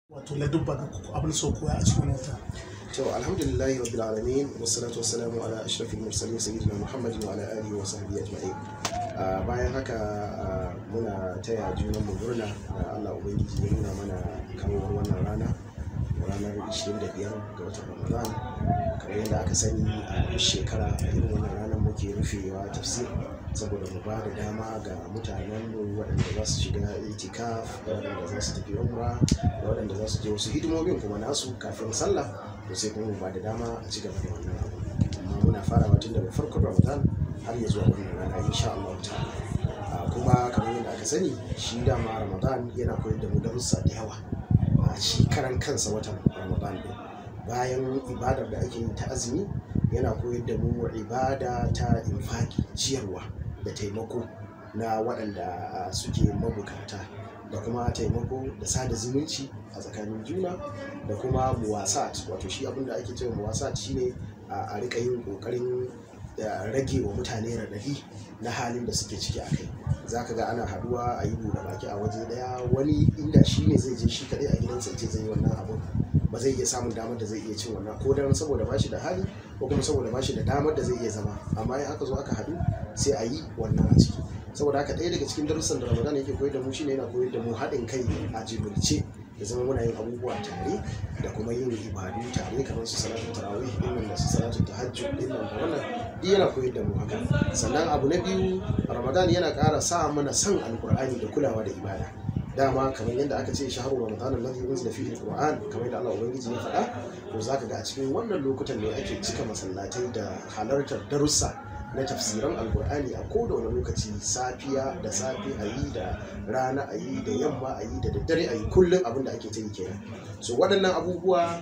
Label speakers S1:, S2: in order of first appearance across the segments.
S1: wato ladubba ga abin so koya a cikin wata
S2: to alhamdulillahi rabbil alamin wassalatu wassalamu ala ashrafil mursalin sayyidina muhammadin wa ala alihi wa sahbihi ajma'in Ah, bayan haka ah, muna taya junan mu murna da Allah ubangiji ya nuna mana kamar wannan rana ranar 25 ga watan Ramadan kamar yadda aka sani a duk shekara a irin wannan ranar muke rufewa tafsir saboda mu ba da dama ga mutanen mu waɗanda za su shiga itikaf da waɗanda za su tafi umra da waɗanda za su je wasu hidimomin kuma nasu kafin sallah to sai kuma mu ba da dama a ci gaba da wannan abu amma muna farawa tun daga farkon Ramadan har ya zuwa wannan rana insha Allah ta'ala Ah, kuma kamar yadda aka sani shi dama Ramadan yana koyar da mu darussa da yawa a shi karan kansa watan Ramadan din bayan ibadar da ake yi ta azumi yana koyar da mu ibada ta infaki ciyarwa da taimako na waɗanda ah, suke mabukata da kuma taimako da sada zumunci a tsakanin juna da kuma muwasat wato shi abinda ake cewa muwasat shine a a rika yin kokarin da rage wa mutane raɗaɗi na halin da suke ciki a kai za ka ga ana haduwa a yi buɗe baki a waje ɗaya wani inda shi ne zai je shi kaɗai a gidansa ce zai yi wannan abun ba zai iya samun damar da zai iya cin wannan ko dan saboda ba shi da hali ko kuma saboda ba shi da damar da zai iya zama amma in aka zo aka haɗu sai a yi wannan a ciki saboda haka ɗaya daga cikin darussan da ramadan yake koyar da mu shine yana koyar da mu haɗin kai a jibirce da zama muna yin abubuwa tare da kuma yin ibadu tare kamar su salatu tarawih din nan da su salatu tahajjud din nan da wannan duk yana koyar da mu haka sannan abu na biyu ramadan yana ƙara sa mana san alkur'ani da kulawa da ibada dama kamar yadda aka ce shahru ramadan alladhi unzila fihi alquran kamar yadda Allah ubangiji ya faɗa to zaka ga a cikin wannan lokutan ne ake cika masallatai da halartar darussa na tafsiran alkur'ani a koda wani lokaci safiya da safe a yi da rana a yi da yamma a yi da daddare a yi kullum abin da ake ta yi kenan so waɗannan abubuwa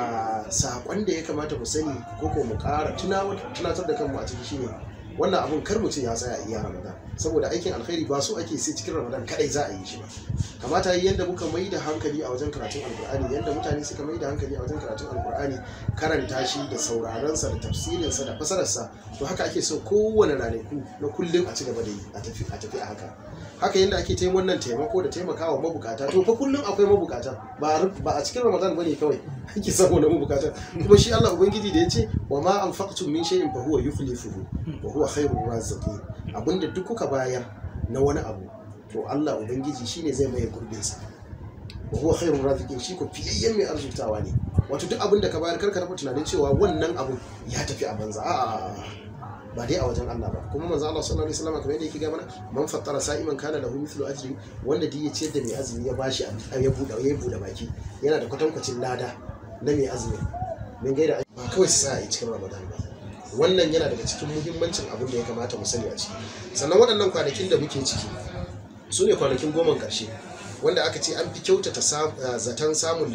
S2: a saƙon da ya kamata mu sani ko ko mu ƙara tunatar da kanmu a ciki shine wannan abun kar mu ce ya tsaya iya ramadan saboda aikin alkhairi ba so ake sai cikin ramadan kadai za a yi shi ba kamata yi yadda muka mai da hankali a wajen karatun alkur'ani yadda mutane suka mai da hankali a wajen karatun alkur'ani karanta shi da sauraronsa da tafsirinsa da fasararsa to haka ake so kowane ranaku na kullum a ci gaba da yi a tafi a tafi a haka haka yadda ake tayin wannan taimako da taimakawa mabukata to fa kullum akwai mabukata ba ba a cikin ramadan bane kawai ake samu na mabukata kuma shi Allah ubangiji da ya ce wa ma anfaqtum min shay'in fa huwa yukhlifuhu wa huwa khairur raziqin abinda duk kuka bayar na wani abu to Allah ubangiji shine zai maye gurbin sa wa huwa khairur raziqin shi ko fiyayyen mai arzutawa ne wato duk abin da ka bayar karka taɓa tunanin cewa wannan abu ya tafi a banza a'a ba dai a wajen Allah ba kuma manzo Allah sallallahu alaihi wasallam kamar yadda yake ga mana man fattara sa'iman kana lahu mithlu ajri wanda duk ya ciyar da mai azumi ya bashi ya buɗe ya buɗe baki yana da kwatankwacin lada na mai azumi min gaida ba kawai sa a cikin Ramadan ba wannan yana daga cikin muhimmancin abin da ya kamata mu sani a ciki sannan waɗannan kwanakin da muke ciki su ne kwanakin goma ƙarshe wanda aka ce an fi kyautata zaton samun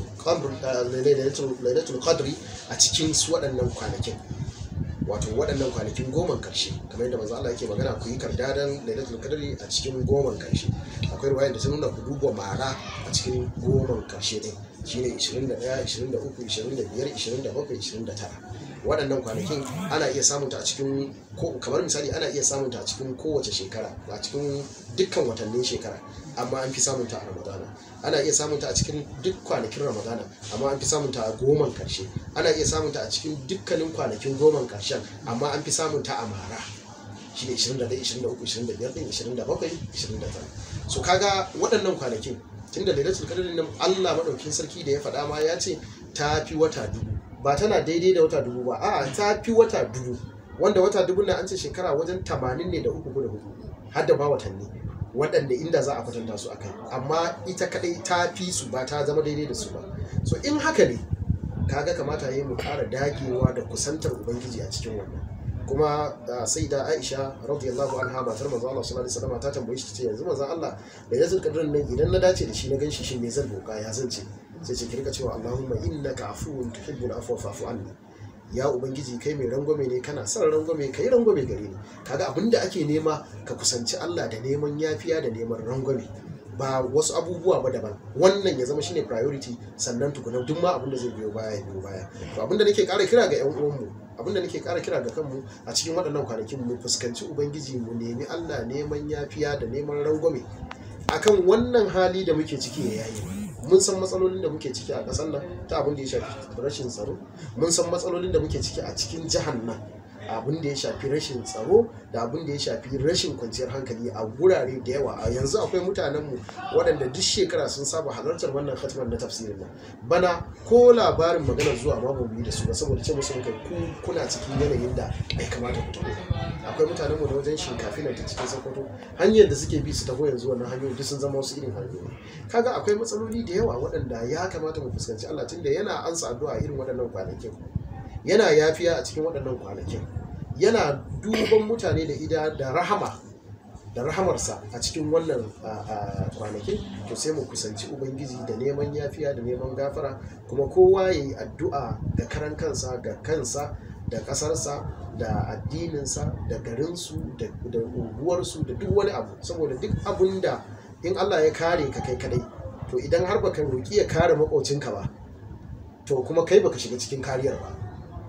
S2: lailatul qadri a cikin su waɗannan kwanakin wato waɗannan kwanakin goman karshe kamar yadda manzo Allah yake magana ku yi kardadan lailatul qadri a cikin goman karshe akwai ruwaya da ta nuna ku duba mara a cikin goman karshe din shine 21 23 25 27 29 waɗannan kwanakin ana iya samun ta a cikin kamar misali ana iya samun ta a cikin kowace shekara a cikin dukkan watannin shekara amma an fi samun ta a ramadana ana iya samun ta a cikin duk kwanakin ramadana amma an fi samun ta a goman karshe ana iya samun ta a cikin dukkanin kwanakin goman karshen amma an fi samun ta a mara shi ne 21 23 25 27 29 so kaga waɗannan kwanakin tunda lailatul qadr nan Allah madaukin sarki da ya faɗa ma ya ce ta fi wata dubu ba tana daidai da wata dubu ba a'a ta fi wata dubu wanda wata dubu na an ce shekara wajen tamanin ne da uku ko da hudu har da ba watanni waɗanda inda za a kwatanta su akai amma ita kadai ta fi su ba ta zama daidai da su ba so in haka ne kaga kamata yi mu ƙara dagewa da kusantar ubangiji a cikin wannan kuma sai da aisha radiyallahu anha matar manzo Allah sallallahu alaihi wasallam ta tambaye shi ce yanzu manzo Allah da yazul qadrin nan idan na dace da shi na ganshi shin me zan boka ya zan ce sai ce ki rika cewa Allahumma innaka afuwun tuhibbul afwa fa'fu anni ya ubangiji kai mai rangwame ne kana son rangwame kai rangwame gare ni kaga abinda ake nema ka kusanci Allah da neman yafiya da neman rangwame ba wasu abubuwa ba daban wannan ya zama shine priority sannan tukuna duk ma abinda zai biyo baya ya biyo baya to abinda nake ƙara kira ga yan uwanmu abinda nake ƙara kira ga kanmu a cikin waɗannan kwanakin mu fuskanci ubangiji mu nemi Allah neman yafiya da neman rangwame akan wannan hali da muke ciki ya yayi mun san matsalolin da muke ciki a ƙasar nan ta abin da ya shafi rashin tsaro mun san matsalolin da muke ciki a cikin jihar nan abin da ya shafi rashin tsaro da abin da ya shafi rashin kwanciyar hankali a gurare da yawa a yanzu akwai mutanenmu waɗanda duk shekara sun saba halartar wannan khatman na tafsirin nan bana ko labarin magana zuwa ma bamu yi da su ba saboda ce musu kai ku kuna cikin yanayin da bai kamata ku taho akwai mutanenmu da wajen shinkafi nan ta cikin sokoto hanyar da suke bi su taho yanzu wannan hanyoyi duk sun zama wasu irin hanyoyi kaga akwai matsaloli da yawa waɗanda ya kamata mu fuskanci Allah tunda yana ansa addu'a irin waɗannan kwanakin yana yafiya a cikin waɗannan kwanakin yana duban mutane da ida da rahama da rahamarsa a cikin wannan kwanakin to sai mu kusanci ubangiji da neman yafiya da neman gafara kuma kowa ya yi addu'a ga karan kansa ga kansa da ƙasarsa da addininsa da garinsu da unguwarsu da duk wani abu saboda duk abun da in allah ya kare ka kai kadai to idan har baka roƙi ya kare maƙocinka ba to kuma kai baka shiga cikin kariyar ba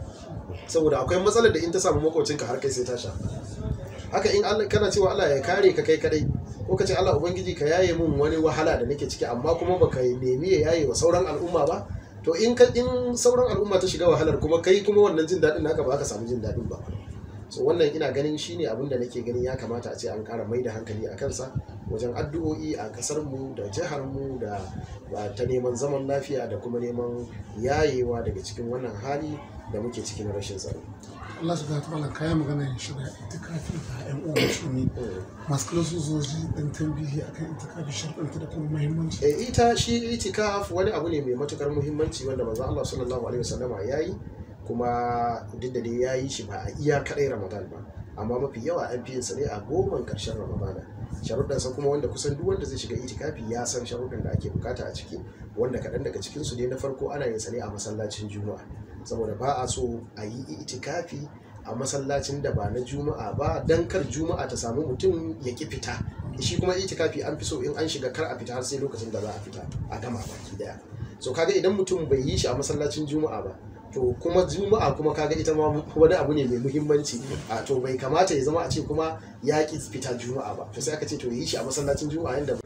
S2: saboda akwai matsalar da in ta samu makocinka har kai sai ta sha haka in Allah kana cewa Allah ya kare ka kai kadai ko ka ce Allah ubangiji ka yaye mun wani wahala da nake ciki amma kuma baka nemi ya yaye wa sauran al'umma ba to in ka in sauran al'umma ta shiga wahalar kuma kai kuma wannan jin daɗin naka ba ka samu jin daɗin ba so wannan ina ganin shine abin da nake ganin ya kamata a ce an ƙara mai da hankali a kansa wajen addu'o'i a ƙasar mu da jihar mu da ta neman zaman lafiya da kuma neman yayewa daga cikin wannan hali da muke ciki na rashin tsaro.
S1: Allah su gata malam kayan magana ya shiga itikafi ga ƴan uwa musulmi masu kula su zoji dan tambihi akan itikafi sharɗanta da kuma muhimmanci.
S2: E ita shi itikaf wani abu ne mai matukar muhimmanci wanda manzo Allah sallallahu alaihi wasallama yayi kuma duk da dai yayi shi ba a iya kadai Ramadan ba amma mafi yawa an fi yin sa ne a goman karshen Ramadana sharuɗansa kuma wanda kusan duk wanda zai shiga itikafi ya san sharuɗan da ake bukata a ciki wanda kaɗan daga cikin su ne na farko ana yin sa ne a masallacin juma'a saboda ba a so a yi itikafi a masallacin da ba na juma'a ba dan kar juma'a ta samu mutum ya ki fita shi kuma itikafi an fi so in an shiga kar a fita har sai lokacin da za a fita a gama baki daya so kaga idan mutum bai yi shi a masallacin juma'a ba to kuma juma'a kuma kaga ita ma wani abu ne mai muhimmanci a to bai kamata ya zama a ce kuma ya ki fita juma'a ba to sai aka ce to yi shi a masallacin juma'a inda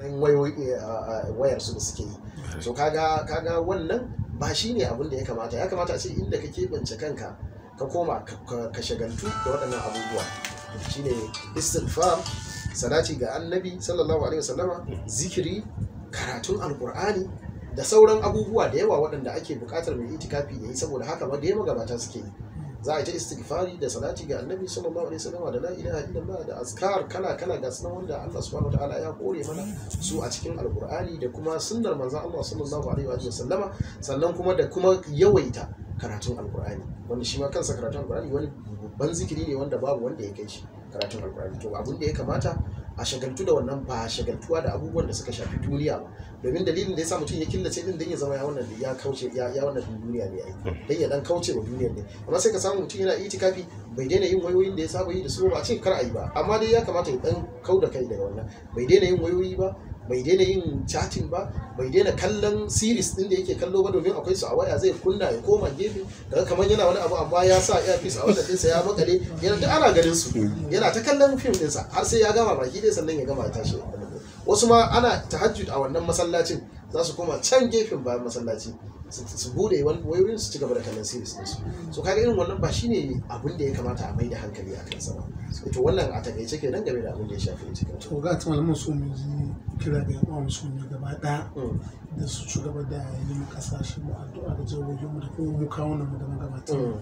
S2: wayar su da suke yi so kaga kaga wannan ba shi ne abin da ya kamata ya kamata a ce inda ka keɓance kanka ka koma ka shagaltu da waɗannan abubuwa shine istighfar salati ga annabi sallallahu alaihi wasallama zikiri karatun alkur'ani da sauran abubuwa da yawa waɗanda ake buƙatar mai itikafi ya yi saboda haka ba da ya magabata suke yi za a yi ta istighfari da salati ga annabi sallallahu alaihi wasallam da la ilaha illallah da azkar kala kala ga sunan wanda Allah subhanahu wataala ya kore mana su a cikin alqur'ani da kuma sunnar manzon Allah sallallahu alaihi wasallama sannan kuma da kuma yawaita karatun alqur'ani wanda shi ma kansa karatun alqur'ani wani babban zikiri ne wanda babu wanda ya kai shi karatun alqur'ani to abin da ya kamata a shagaltu da wannan ba shagaltuwa da abubuwan da suka shafi duniya ba domin dalilin da ya sa mutum ya killace din dan ya zama ya wannan ya kauce ya ya wannan duniya ne ai dan ya dan kauce wa duniyar ne amma sai ka samu mutum yana itikafi bai daina yin wayoyin da ya saba yi da su ba a ce kar a yi ba amma dai ya kamata ya dan kau da kai daga wannan bai daina yin wayoyi ba bai daina yin chatting ba bai daina kallon series din da yake kallo ba domin akwai su a waya zai kunna ya koma gefe daga kamar yana wani abu amma ya sa earpiece a wannan dinsa ya makale yana duk ana ganin su yana ta kallon film dinsa har sai ya gama baki dai sannan ya gama ya tashi wasu ma ana tahajjud a wannan masallacin za su koma can gefen bayan masallaci su bude wayoyin su ci gaba da kallon series din su so kaga irin wannan ba shine abin da ya kamata a mai da hankali a kansa ba to wannan a takaice kenan game da abin da ya shafi cikin
S1: to ga ta malamin su mu ji kira ga yan uwa musulmi gaba daya da su ci gaba da yi mu kasashe mu addu'a da jawoyin mu da kuma mu kawo mu da magabatan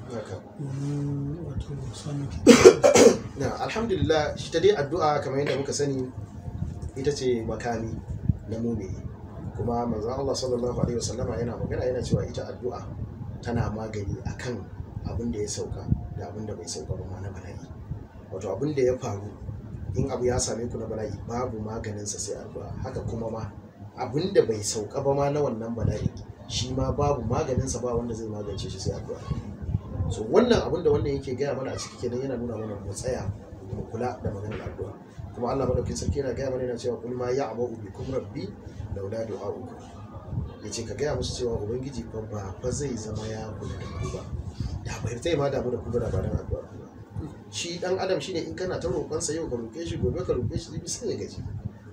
S1: domin wato samun
S2: na alhamdulillah shi ta dai addu'a kamar yadda muka sani ita ce makami na mumini kuma manzon Allah sallallahu alaihi wasallama yana magana yana cewa ita addu'a tana magani akan abin da ya sauka da abin da bai sauka ba ma na bala'i wato abin da ya faru in abu ya same ku na bala'i babu maganinsa sai addu'a haka kuma ma abin da bai sauka ba ma na wannan bala'i shi ma babu maganinsa ba wanda zai magance shi sai addu'a so wannan abin da wannan yake gaya mana a ciki kenan yana nuna mana mu tsaya mu kula da maganar addu'a kuma Allah madaukakin sarki yana gaya mana yana cewa kul ma ya'budu bikum rabbi laula du'a'ukum yace ka gaya musu cewa ubangiji fa ba fa zai zama ya kula da ku ba da bai zai ma damu da ku da ba dan addu'a shi dan adam shine in kana ta roƙon sa yau ka roƙe shi gobe ka roƙe shi sai ya gaji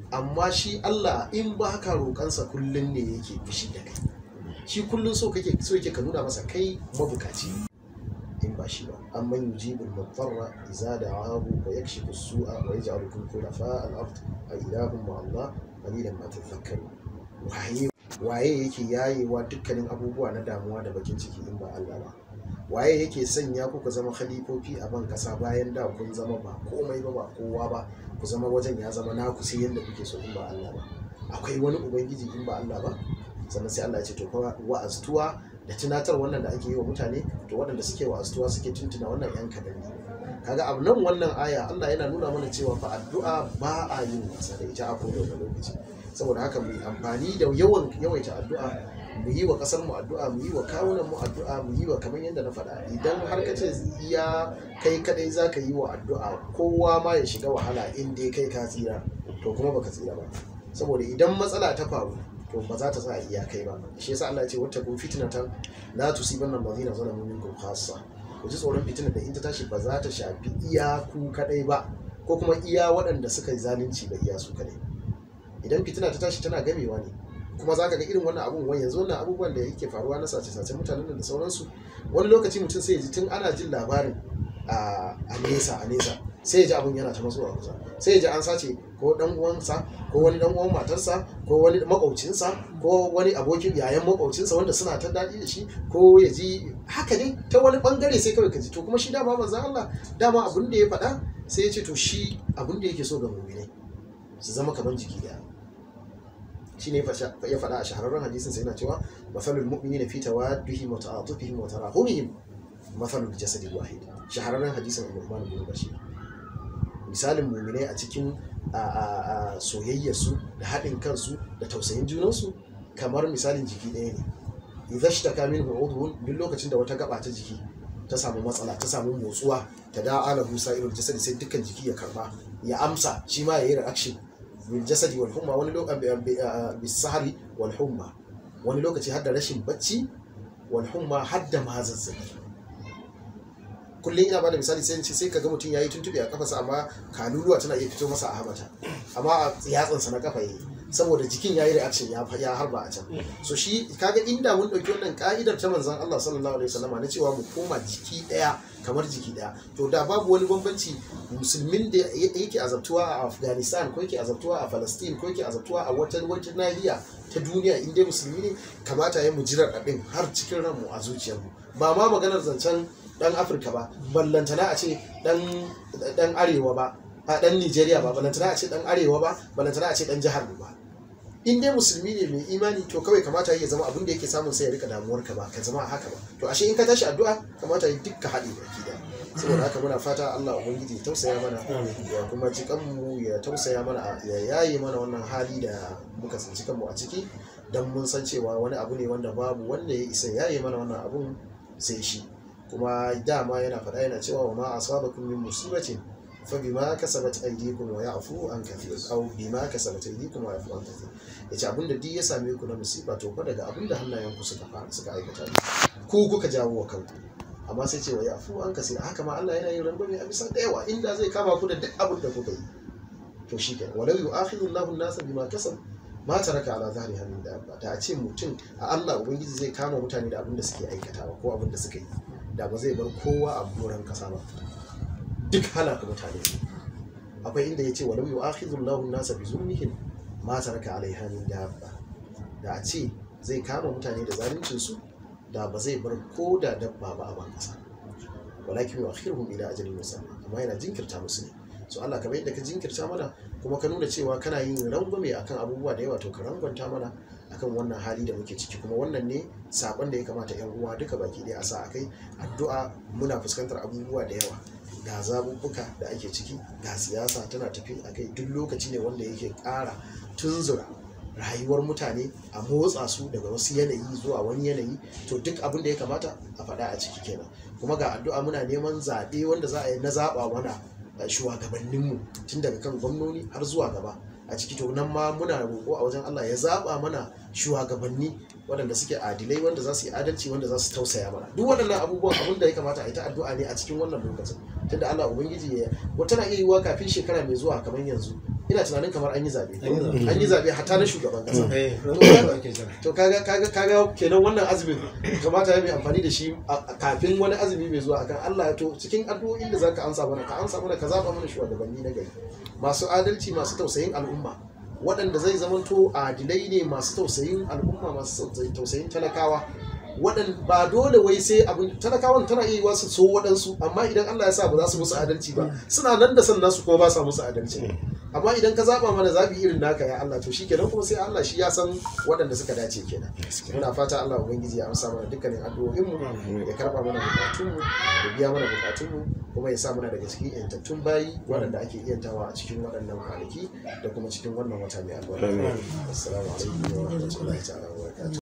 S2: amma shi Allah in ba ka roƙansa kullum ne yake fushi da kai shi kullum so kake so yake ka nuna masa kai mabukaci in ba shi ba amman yujibul mudarra idza da'ahu wa yakshifu as-su'a wa yaj'alukum khulafa al-ard a ilahum ma Allah qalilan ma tadhakkarun waye waye yake yayewa dukkanin abubuwa na damuwa da bakin ciki in ba Allah ba waye yake sanya ku ku zama khalifofi a ban kasa bayan da kun zama ba komai ba ba kowa ba ku zama wajen ya zama naku sai yadda kuke so in ba Allah ba akwai wani ubangiji in ba Allah ba sannan sai Allah ya ce to kuma wa'aztuwa da tunatar wannan da ake yi wa mutane to waɗanda suke wa'aztuwa suke tuntuna wannan yan kadan ne kaga abu nan wannan aya Allah yana nuna mana cewa fa addu'a ba a yin wasa da ita a kowane lokaci saboda haka mu yi amfani da yawan yawaita addu'a mu yi wa kasar mu addu'a mu yi wa kawunan mu addu'a mu yi wa kamar yadda na faɗa idan har ka ce iya kai kadai za ka yi wa addu'a kowa ma ya shiga wahala in dai kai ka tsira to kuma baka tsira ba saboda idan matsala ta faru to ba za ta sa iya kai ba shi yasa Allah ya ce wata kun fitnatan la tusibanna allazina zalamu minkum khassa ku ji tsoron fitinar da in ta tashi ba za ta shafi iya ku kadai ba ko kuma iya waɗanda suka yi zalunci ba iya su kadai idan fitina ta tashi tana gamewa ne kuma za ka ga irin wannan abun wani yanzu wannan abubuwan da yake faruwa na sace-sace mutanen da sauransu wani lokaci mutum sai ya ji tun ana jin labarin a nesa a nesa sai ya ji abun yana ta masowa kusa sai ya ji an sace ko dan uwansa ko wani dan uwan matarsa ko wani makaucinsa ko wani abokin yayan makaucinsa wanda suna ta daɗi da shi ko ya ji haka ne ta wani bangare sai kawai ka ji to kuma shi dama manzon Allah dama abin da ya faɗa sai ya ce to shi abin da yake so ga mu'minai su zama kamar jiki daya shi ne ya faɗa a shahararren hadisin sai yana cewa mafalul mu'minina fi tawaddihim wa ta'atufihim wa tarahumihim mafalul jasadi wahid shahararren hadisin Nu'man bin Bashir misalin mu'minai a cikin soyayyarsu da haɗin kansu da tausayin junansu kamar misalin jiki ɗaya ne idan shi ta kamin udhun duk lokacin da wata gaba ta jiki ta samu matsala ta samu motsuwa ta da ala musa irin jasadi sai dukkan jiki ya karba ya amsa shi ma ya yi reaction bil jasadi wal humma wani lokaci bis sahari wal humma wani lokaci har da rashin bacci wal humma har da ma zazzabi kullum ina bada misali sai ce sai kaga mutum yayi tuntube a kafarsa amma kaluluwa tana iya fito masa a hamata amma a yatsansa na kafa yayi saboda jikin yayi reaction ya ya harba a can so shi kaga inda mun dauki wannan ka'idar ta manzon Allah sallallahu alaihi wasallam na cewa mu koma jiki daya kamar jiki daya to da babu wani bambanci musulmin da yake azabtuwa a Afghanistan ko yake azabtuwa a Palestine ko yake azabtuwa a wata wata nahiya ta duniya inda musulmi ne kamata ya mu jirar abin har cikin ranmu a zuciyarmu ba ma maganar zancen dan Afirka ba ballantana a ce dan arewa ba a dan Nigeria ba balantana a ce dan arewa ba balantana a ce dan jihar ba in dai musulmi ne mai imani to kawai kamata ya zama abin da yake samun sai ya rika damuwar ka ba ka zama haka ba to ashe in ka tashi addu'a kamata ya dukka haɗe baki da saboda haka muna fata Allah ubangiji ya tausaya mana ya kuma ji kanmu ya tausaya mana ya yaye mana wannan hali da muka tsinci kanmu a ciki dan mun san cewa wani abu ne wanda babu wanda ya isa yaye mana wannan abun sai shi kuma dama yana faɗa yana cewa wa ma asabakum min musibatin فبما كسبت ايديكم ويعفو عن كثير او بما كسبت ايديكم ويعفو عن كثير yace abinda duk ya same ku na musiba to fa daga abinda hannayenku suka fara suka aikata ne ku kuka jawo wa kanku amma sai ce wa yafu an kasira haka ma Allah yana yin rangwame a bisa da yawa inda zai kama ku da duk abin da kuka yi to shi kenan walau yu'akhidhu Allahu an-nasa bima kasab ma taraka ala zahri hamin da ba da a ce mutum a Allah ubangiji zai kama mutane da abin da suke aikatawa ko abin da suka yi da ba zai bar kowa a doron kasa ba duk halaka mutane akwai inda ya ce wa lam yu'akhidhu Allahu an-nasa bi zulmihim ma taraka alaiha min dabba da a ce zai kama mutane da zaluncin su da ba zai bar ko da dabba ba a ban kasa walakin yu'akhiruhum ila ajalin musamma amma yana jinkirta musu ne so Allah kamar yadda ka jinkirta mana kuma ka nuna cewa kana yin rangwame akan abubuwa da yawa to ka rangwanta mana akan wannan hali da muke ciki kuma wannan ne sakon da ya kamata yan uwa duka baki ɗaya a sa akai addu'a muna fuskantar abubuwa da yawa ga zabubbuka da ake ciki ga siyasa tana tafi a kai duk lokaci ne wanda yake ƙara tunzura rayuwar mutane a motsa su daga wasu yanayi zuwa wani yanayi to duk abin da ya kamata a faɗa a ciki kenan kuma ga addu'a muna neman zaɓe wanda za a yi na zaɓa mana shugabanninmu tun daga kan gwamnoni har zuwa gaba a ciki to nan ma muna roƙo a wajen Allah ya zaɓa mana shugabanni waɗanda suke adilai wanda za su yi adalci wanda za su tausaya mana duk waɗannan abubuwan abin da ya kamata a yi ta addu'a ne a cikin wannan lokacin tunda Allah ubangiji ya wata na iya yiwuwa kafin shekara mai zuwa kamar yanzu ina tunanin kamar an yi zabe
S3: An yi zaɓe.
S2: an yi zabe hatta na shugaban kasa
S3: eh wanda ake jira
S2: to kaga kaga kaga kenan wannan azumin kamata ya mai amfani da shi a- a- kafin wani azumi mai zuwa akan Allah to cikin addu'o'in da zaka ansa mana ka ansa mana ka zaba mana shugabanni na gari masu adalci masu tausayin al'umma waɗanda zai zamanto adilai ne masu tausayin al'umma masu tausayin talakawa waɗanda ba dole wai sai abin talakawan tana iya yiwa su so waɗansu amma idan Allah ya sa ba za su musu adalci ba suna nan da san nasu kuma ba sa musu adalci amma idan ka zaba mana zabi irin naka ya Allah to shikenan kuma sai Allah shi ya san waɗanda suka dace kenan muna fata Allah ubangiji ya amsa mana dukkanin addu'o'in mu ya karba mana bukatun mu ya biya mana bukatun mu kuma ya sa mana daga cikin yantattun bayi waɗanda ake iyantawa a cikin waɗannan kwanaki da kuma cikin wannan wata mai albarka assalamu alaikum wa rahmatullahi ta'ala wa barakatuh